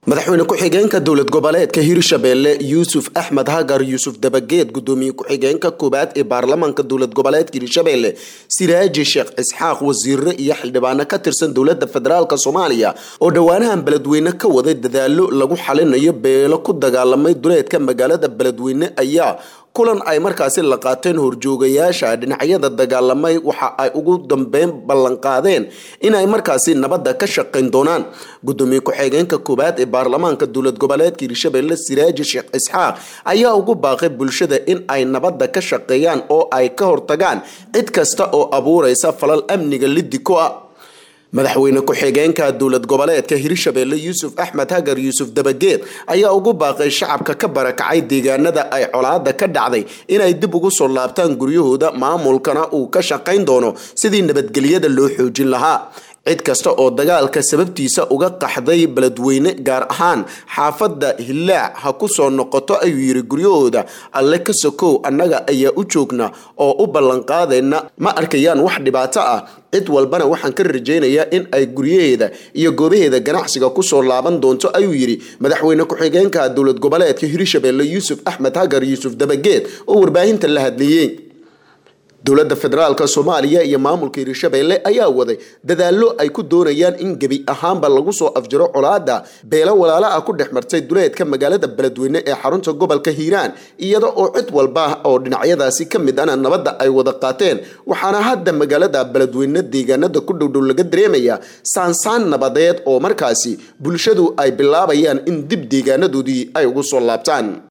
madaxweyne ku-xigeenka dowlad goboleedka hirshabeelle yuusuf axmed hagar yuusuf dabageed gudoomiye ku-xigeenka koowaad ee baarlamaanka dowlad goboleedka hirshabeelle siraaji sheekh isxaaq wasiire iyo xildhibaano ka tirsan dowlada federaalk soomaaliya oo dhowaanahan beledweyne ka waday dadaalo lagu xalinayo beelo ku dagaalamay duleedka magaalada beledweyne ayaa kulan ay markaasi la qaateen horjoogayaasha dhinacyada dagaalamay waxa ay ugu dambeyn ballanqaadeen inay markaasi nabadda ka shaqayn doonaan gudoomiye ku-xigeenka koowaad ee baarlamaanka dowlad goboleedka hirshabeelle siraaji sheekh isxaaq ayaa ugu baaqay bulshada in ay nabadda ka shaqeeyaan oo ay ka hortagaan cid kasta oo abuuraysa falal amniga liddi ku ah madaxweyne ku-xigeenka dowlad goboleedka hirshabeelle yuusuf axmed hagar yuusuf dabageed ayaa ugu baaqay shacabka ka barakacay deegaanada ay colaada ka dhacday inay dib ugu soo laabtaan guryahooda maamulkana uu ka shaqayn doono sidii nabadgelyada loo xoojin lahaa cid kasta oo dagaalka sababtiisa uga qaxday beledweyne gaar ahaan xaafadda hillaac ha ku soo noqoto ayuu yiri guryahooda alle ka sokow annaga ayaa u joogna oo u ballanqaadayna ma arkayaan wax dhibaato ah cid walbana waxaan ka rajaynayaa in ay guryaheeda iyo goobaheeda ganacsiga kusoo laaban doonto ayuu yidhi madaxweyne ku-xigeenka dowlad goboleedka hirshabeelle yuusuf axmed hagar yuusuf dabageed oo warbaahinta la hadlayey dowladda federaalk soomaaliya iyo maamulka hirshabeelle ayaa waday dadaallo ay ku doonayaan in gebi ahaanba lagu soo afjiro colaada beelo walaala ah ku dhex martay duleedka magaalada beledweyne ee xarunta gobolka hiiraan iyada oo cid walba oo dhinacyadaasi ka mid ana nabadda ay wada qaateen waxaana hadda magaalada beledweyne deegaanada ku dhowdhow laga dareemayaa saansaan nabadeed oo markaasi bulshadu ay bilaabayaan in dib deegaanadoodii ay ugu soo laabtaan